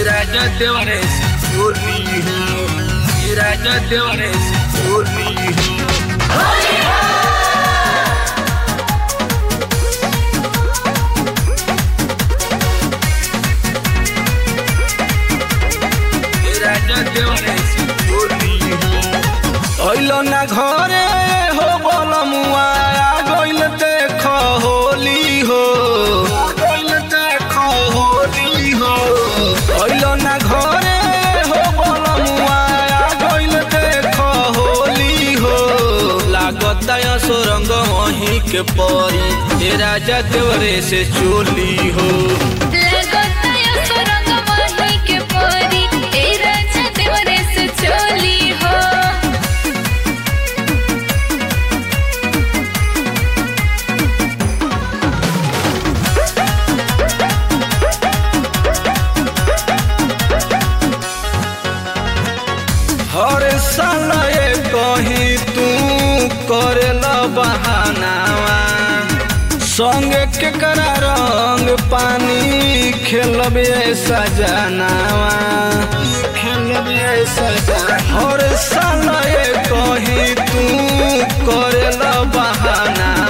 राजा देवरे से चोली हो ये राजा देवरे से चोली हो ये राजा देवरे से चोली हो अइलो ना घरे हो बलमुआ आ गइल देख होली हो आ गइल देख होली हो अइलो ना घरे हो बलमुआ आ गइल देख होली हो लागता सुरंग वहीं के परी ए राजा देवरे से चोली हो लगताया सुरंग माही के परी ए राजा देवरे से चोली हो हर साल ये कहीं तू करेला बहानावा संग के करा रंग पानी खेलब सजनावा खेलब सजना हर साल ये कहीं तू करेला बहानावा